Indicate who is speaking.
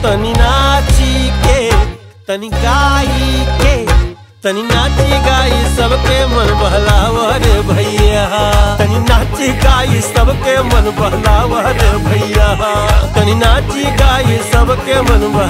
Speaker 1: तनी नाची के तनी गाई के तनी नाची गाई सबके मन बहलावा रे भैया तनी नाची गाई सबके मन बहलावा रे भैया तनी नाची गाई सबके मन बहलावा